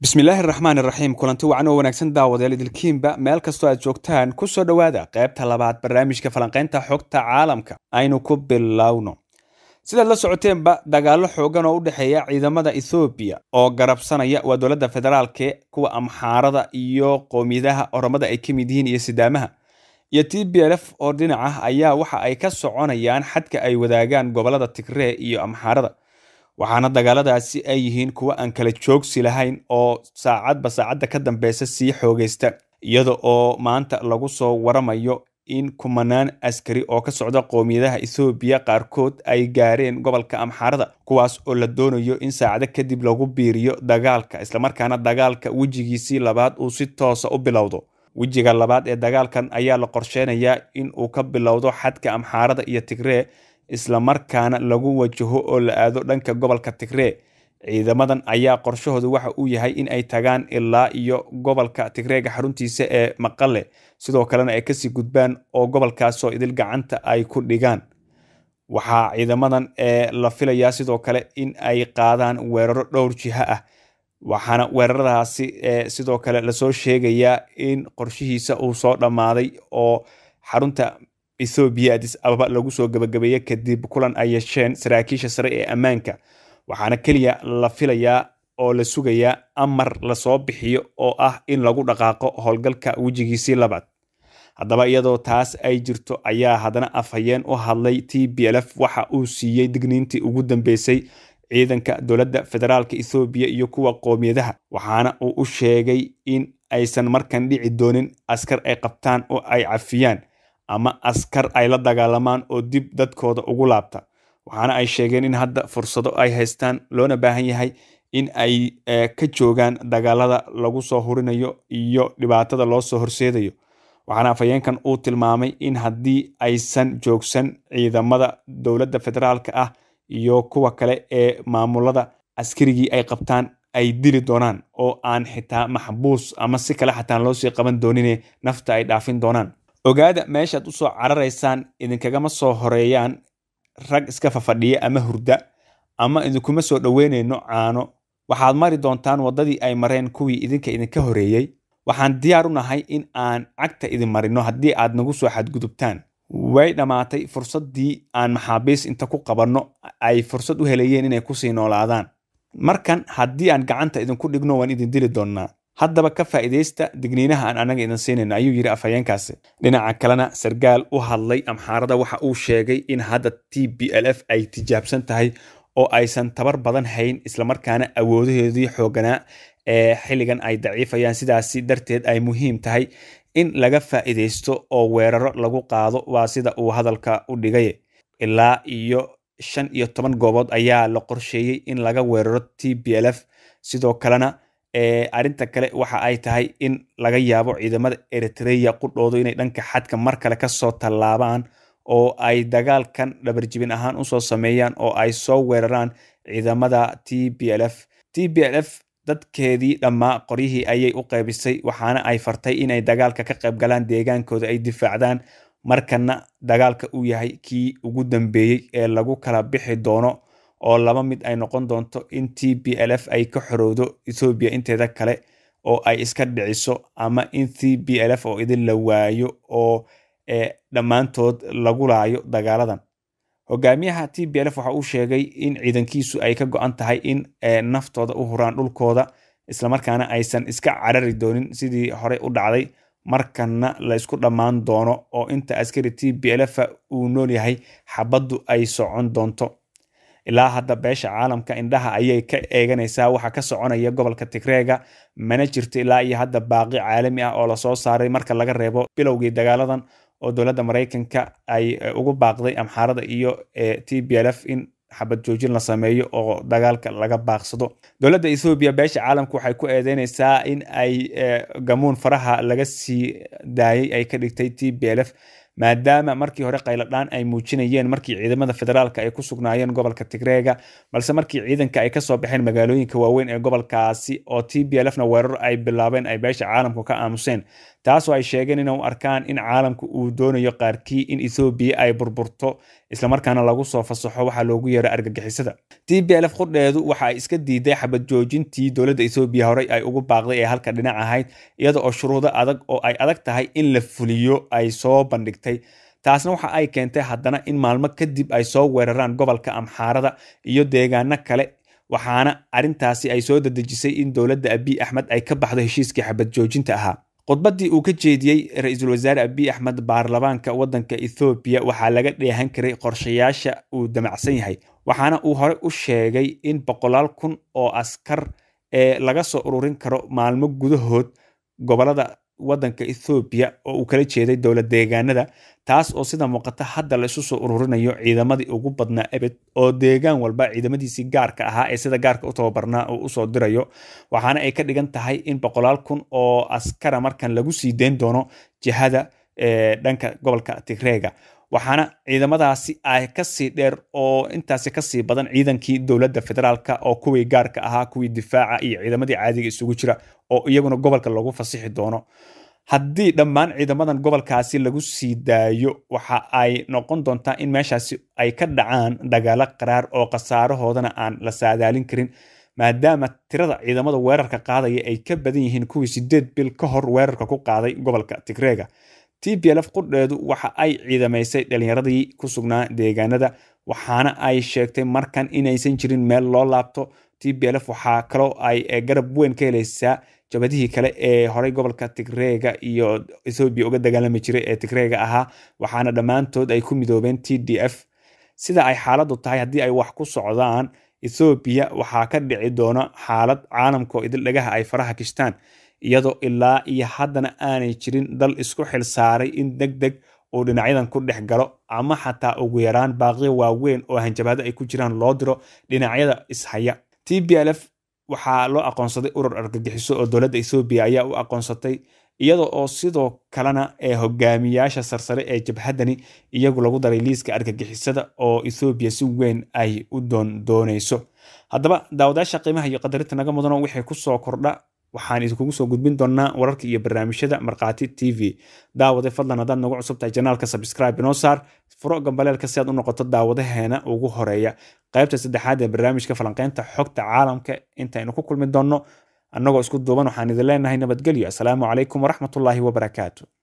bismillaahi raxmaan iraxiim kulanti wacan oo wanaagsan daawadeel idilkiinba meel kastoo aad joogtaan kusoo dhowaada qaybta labaad barnaamijka falanqaynta xogta caalamka aynu ku bilowno sidaad la socoteenba dagaallo xoogan oo u dhexeeya ciidamada ethoobiya oo garabsanaya waa dowladda federaalke kuwa amxaarada iyo qoomiyadaha oromada ay ka mid yihiin iyo sidaamaha iyo t b l f oo dhinac ah ayaa waxa ay ka soconayaan xadka ay wadaagaan gobolada tigree iyo amxaarada waxaana dagaaladaasi ay yihiin kuwo aan kala joogsi lahayn oo saacadba saacadda ka dambeysa sii xoogaysta iyada oo maanta lagu soo waramayo in kumanaan askari oo ka socda qoomiyadaha ethoobiya qaarkood ay gaareen gobolka amxaarada kuwaas oo la doonayo in saacado kadib lagu biiriyo dagaalka islamarkaana dagaalka wejigiisii labaad uu si toosa u bilowdo wejiga labaad ee dagaalkan ayaa la qorsheynayaa in uu ka bilowdo xadka amxaarada iyo tigree islamarkaana lagu wajaho oo la aado dhanka gobolka tigree ciidamadan ayaa qorshahoodu waxa uu yahay in ay tagaan ilaa iyo gobolka tigreega xaruntiisa ee maqale sidoo kalena ay kasii gudbaan oo gobolkaasoo idil gacanta ay ku dhigaan waxaa ciidamadan ee la filayaa sidoo kale in ay qaadaan weeraro dhowr jiha ah waxaana weeraradaasi sidoo kale lasoo sheegayaa in qorshihiisa uu soo dhammaaday oo xarunta ethoobiya adis ababa lagu soo gabagabeeye kadib kulan ay yeesheen saraakiisha sare ee ammaanka waxaana keliya la filayaa oo la sugayaa amar lasoo bixiyo oo ah in lagu dhaqaaqo howlgalka wejigiisii labaad haddaba iyadoo taas ay jirto ayaa haddana afhayeen u hadlay t b l f waxa uu siiyey digniintii ugu dambeysay ciidanka dowladda federaalka ethoobiya iyo kuwa qoomiyadaha waxaana uu u sheegay in aysan markan dhici doonin askar ay qabtaan oo ay cafiyaan ama askar ay la dagaalamaan oo dib dadkooda ugu laabta waxaana ay sheegeen in hadda fursado ay haystaan loona baahan yahay in ay ka joogaan dagaalada lagu soo hurinayo iyo dhibaatada loo soo horseedayo waxaana afhayeenkan uu tilmaamay in haddii aysan joogsan ciidamada dowladda federaalka ah iyo kuwa kale ee maamulada askarigii ay qabtaan ay dili doonaan oo aan xitaa maxbuus ama si kale xataan loo sii qaban doonine nafta ay dhaafin doonaan ogaada meeshaad usoo cararaysaan idinkagama soo horeeyaan rag iska fafadhiya ama hurda ama idinkuma soo dhoweynayno caano waxaad mari doontaan waddadii ay mareen kuwii idinka idinka horeeyey waxaan diyaar u nahay in aan cagta idin marino haddii aad nagu soo xadgudubtaan way dhammaatay fursaddii aan maxaabiis inta ku qabanno ay fursad u helayeen inay kusii noolaadaan markan haddii aan gacanta idinku dhigno waan idin dili doonnaa haddaba ka faa'iidaysta digniinaha aan anaga idin siinayno ayuu yidhi afhayeenkaasi dhinaca kalena sarkaal u hadlay amxaarada waxa uu sheegay in hadda t b l f ay tijaabsan tahay oo aysan tabar badan hayn islamarkaana awoodaheedii xooganaa ee xilligan ay daciifayaan sidaasi darteed ay muhiim tahay in laga faa'iidaysto oo weeraro lagu qaado waa sida uu hadalka u dhigay ilaa iyo shan iyo toban goobood ayaa la qorsheeyey in laga weeraro t b l f sidoo kalena arrinta kale waxa ay tahay in laga yaabo ciidamada eritreya qudhoodu inay dhanka xadka mar kale kasoo tallaabaan oo ay dagaalkan dhabarjibin ahaan usoo sameeyaan oo ay soo weeraraan ciidamada t b l f t b l f dadkeedii dhammaa qoryihii ayay u qaybisay waxaana ay fartay inay dagaalka ka qayb galaan deegaankooda ay difaacdaan markana dagaalka uu yahay kii ugu dambeeyey ee lagu kala bixi doono oo laba mid ay noqon doonto in t b l f ay ka xorowdo ethoobiya inteeda kale oo ay iska dhiciso ama in t b l f oo idin la waayo oo dhammaantood lagu laayo dagaaladan hogaamiyaha t b l f waxa uu sheegay in ciidankiisu ay ka go-an tahay in naftooda u huraan dhulkooda islamarkaana aysan iska carari doonin sidii horey u dhacday markana la isku dhammaan doono oo inta askari t b l f uu nool yahay xabaddu ay socon doonto ilaa hadda beesha caalamka indhaha ayay ka eeganaysaa waxa ka soconaya gobolka tigreega mana jirto ilaa iyo hadda baaqi caalami ah oo lasoo saaray marka laga reebo bilowgii dagaaladan oo dowladda maraykanka ay ugu baaqday amxaarada iyo t b l f in xabad joojin la sameeyo oo dagaalka laga baaqsado dowladda ethoobiya beesha caalamka waxay ku eedeynaysaa in ay gamuun faraha laga sii daayay ay ka dhigtay t b l f maadaama markii hore qayladhaan ay muujinayeen markii ciidamada federaalka ay ku sugnaayeen gobolka tigreega balse markii ciidanka ay kasoo baxeen magaalooyinka waaweyn ee gobolkaasi oo t b l fna weeraro ay bilaabeen ay beesha caalamku ka aamuseen taasoo ay sheegeen inay u arkaan in caalamku uu doonayo qaarkii in ethoobiya ay burburto islamarkaana lagu soo fasaxo waxaa loogu yeero argagixisada t b lf qudheedu waxa ay iska diiday xabad joojintii dowladda ethoobiya horey ay ugu baaqday ee halka dhinac ahayd iyada oo shuruudo adag oo ay adag tahay in la fuliyo ay soo bandhigtay taasna waxa ay keentay haddana in maalmo kadib ay soo weeraraan gobolka amxaarada iyo deegaano kale waxaana arrintaasi ay soo dadejisay in dowladda abiy axmed ay ka baxdo heshiiskii xabad joojinta ahaa khudbaddii uu ka jeediyey ra-iisul wasaare abiy axmed baarlamaanka waddanka ethoobiya waxaa laga dheehan karay qorshayaasha uu damacsan yahay waxaana uu hore u sheegay in boqolaal kun oo askar ee laga soo ururin karo maalmo gudahood gobolada waddanka ethoobiya oo uu kala jeeday dowlad deegaanada taas oo sida muuqata hadda la isu soo ururinayo ciidamadii ugu badnaa ebed oo deegaan walba ciidamadiisii gaarka ahaa ee sida gaarka u tababarnaa uu usoo dirayo waxaana ay ka dhigan tahay in boqolaal kun oo askara markan lagu sii deyn doono jihada dhanka gobolka tigreega waxaana ciidamadaasi ay kasii dheer oo intaasi kasii badan ciidankii dowladda federaalka oo kuwii gaarka ahaa kuwii difaaca iyo ciidamadii caadiga isugu jira oo iyaguna gobolka lagu fasixi doono haddii dhammaan ciidamadan gobolkaasi lagu sii daayo waxa ay noqon doontaa in meeshaasi ay ka dhacaan dagaalo qaraar oo khasaarahoodana aan la saadaalin karin maadaama tirada ciidamada weerarka qaadaya ay ka badan yihiin kuwii sideed bil ka hor weerarka ku qaaday gobolka tigreega t b lf qudheedu waxa ay ciidamaysay dhalinyaradii ku sugnaa deegaanada waxaana ay sheegtay markan inaysan jirin meel loo laabto t b lf waxaa kaloo ay garab weyn ka helaysaa jabadihii kale ee horey gobolka tigreega iyo ethoobiya uga dagaalami jiray ee tigreega ahaa waxaana dhammaantood ay ku midoobeen t d f sida ay xaaladdu tahay haddii ay wax ku socdaan ethoobiya waxaa ka dhici doona xaalad caalamkaoo idil dhagaha ay faraha kishtaan iyadoo ilaa iyo haddana aanay jirin dal isku xil saaray in deg deg uu dhinacyadan ku dhex galo ama xataa ugu yaraan baaqiyo waaweyn oo hanjabaado ay ku jiraan loo diro dhinacyada ishaya t b lf waxaa loo aqoonsaday urur argagixiso oo dowladda ethoobiya ayaa u aqoonsatay iyada oo sidoo kalena ee hogaamiyaasha sarsare ee jabhaddani iyagu lagu daray liiska argagixisada oo ethoobiya si weyn ay u doondoonayso haddaba daawadayaasha qiimaha iyo qadarinta naga mudano wixii kusoo kordha waxaan idinkugu soo gudbin doonaa wararka iyo barnaamijyada markhaati t v daawade fadlan haddaad nagu cusub tahay janaalka sabscribe inoo saar furo gambaleelka si aad u noqoto daawadaheena ugu horeeya qaybta saddexaad ee barnaamijka falanqeynta xogta caalamka intaynu ku kulmi doonno annagoo isku duuban waxaan idin leenahay nabadgelyo asalaamu calaykum waraxmatullaahi wabarakaatu